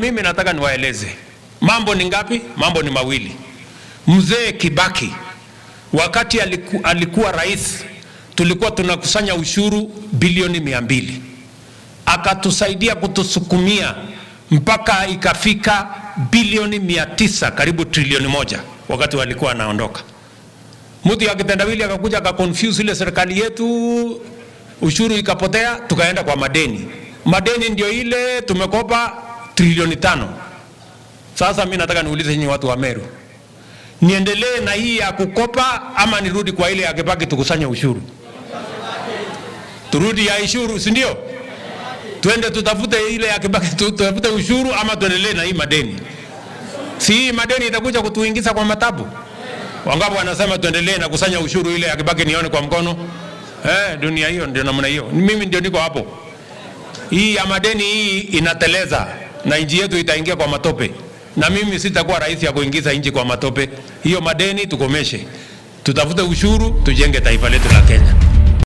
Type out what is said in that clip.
Mimi nataka niwaeleze mambo ni ngapi? Mambo ni mawili. Mzee Kibaki wakati aliku, alikuwa rais, tulikuwa tunakusanya ushuru bilioni mia mbili akatusaidia kutusukumia mpaka ikafika bilioni mia tisa karibu trilioni moja wakati walikuwa anaondoka. Mtu ya kitendawili akakuja akakonfuse ile serikali yetu, ushuru ikapotea, tukaenda kwa madeni. Madeni ndio ile tumekopa trilioni tano. Sasa mi nataka niulize nyinyi watu wa Meru, niendelee na hii ya kukopa ama nirudi kwa ile ya Kibaki tukusanye ushuru? Turudi ya ushuru, si ndio? Twende tutafute ile ya Kibaki tutafute ushuru ama tuendelee na hii madeni? Si hii madeni itakuja kutuingiza kwa matabu. Wangapi wanasema tuendelee na kusanya ushuru ile ya Kibaki nione kwa mkono? Eh, dunia hiyo ndio namna hiyo. Mimi ndio niko hapo. Hii ya madeni hii inateleza na nchi yetu itaingia kwa matope, na mimi sitakuwa rais ya kuingiza nchi kwa matope. Hiyo madeni tukomeshe, tutafute ushuru, tujenge taifa letu la Kenya.